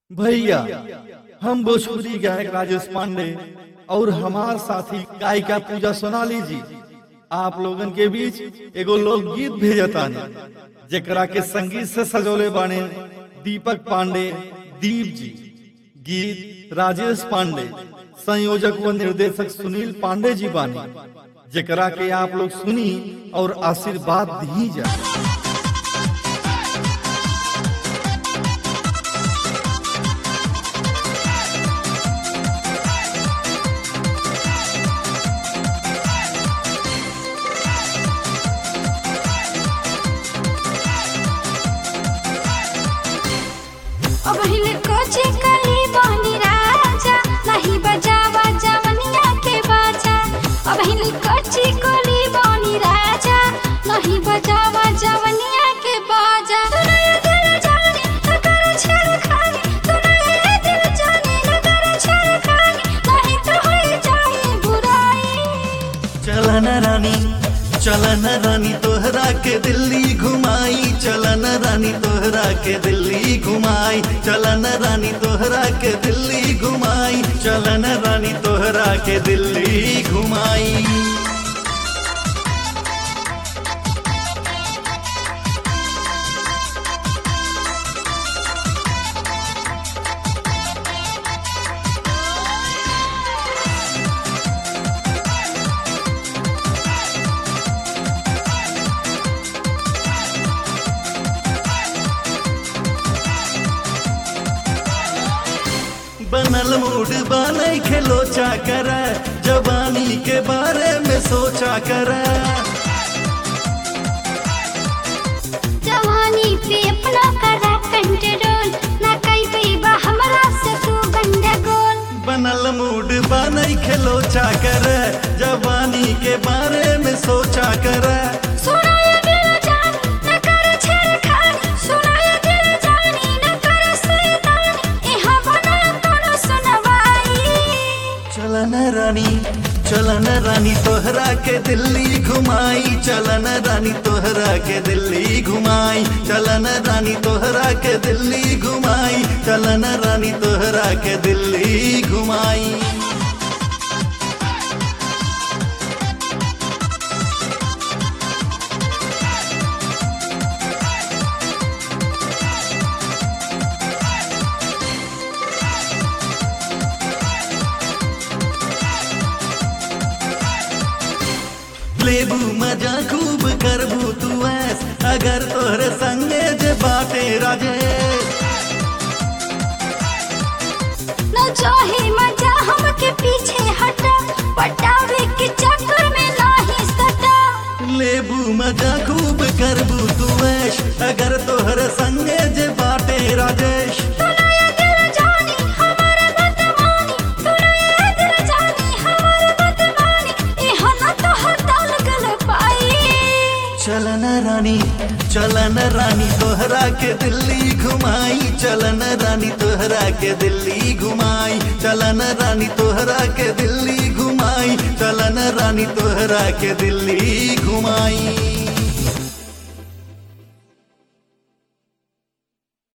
भैया हम भोजपुरी गायक राजेश पांडे और हमार साथी गायिका पूजा सोनाली जी आप लोगन के बीच एगो लोकगीत भेजतानी जेकरा के संगीत से सजोले बाने दीपक पांडे दीप जी गीत राजेश पांडे संयोजक व निर्देशक सुनील पांडे जी बानी जेकरा के आप लोग सुनी और आशीर्वाद दी जा अब हिले कोचे कली बहनी राजा नहीं बजावा जवनिया के बाजा अब हिले कोची कली बहनी राजा नहीं बजावा जवनिया के बाजा तू नया दिल जाने न कर छेड़खानी तू नया दिल जाने न कर छेड़खानी नहीं तो हो जाए बुराई चलन रानी चलन रानी तोहरा के दिल्ली घुमाई चलन रानी तोहरा के दिल्ली घुमाई चलन रानी तोहरा के दिल्ली घुमाई चलन रानी तोहरा के दिल्ली घुमाई बनल मूड बने खेलो चा कर जवानी के बारे में सोचा कर जवानी पे अपना करा कंट्रोल ना कई कई बा हमरा से तू गंडगोल बनल मूड बने खेलो चा कर जवानी के बारे में सोचा कर सुना ये दिल जानी न कर छेड़खानी सुना ये दिल जानी न कर शैतानी एहा बना कोनो सुनवाई चलन रानी चलन रानी तोहरा के दिल्ली घुमाई चलन रानी तोहरा के दिल्ली घुमाई चलन रानी तोहरा के दिल्ली घुमाई चलन रानी तोहरा के दिल्ली घुमाई लेबू मजा खूब करबू तू ऐस अगर तोहरे संगे जे बाटे राजेश न चाहे मजा हमके पीछे हटा पटावे के चक्कर में नाही सटा लेबू मजा खूब करबू तू ऐश अगर तोहरे संगे जे बाटे राजेश तू नया दिल जानी हमारे बदमानी तू नया दिल जानी हमारे बदमानी एहा न तो हटाल गल पाई चलन रानी चलन रानी तोहरा के दिल्ली घुमाई चलन रानी तोहरा के दिल्ली घुमाई चलन रानी तोहरा के दिल्ली घुमाई चलन रानी तोहरा के दिल्ली घुमाई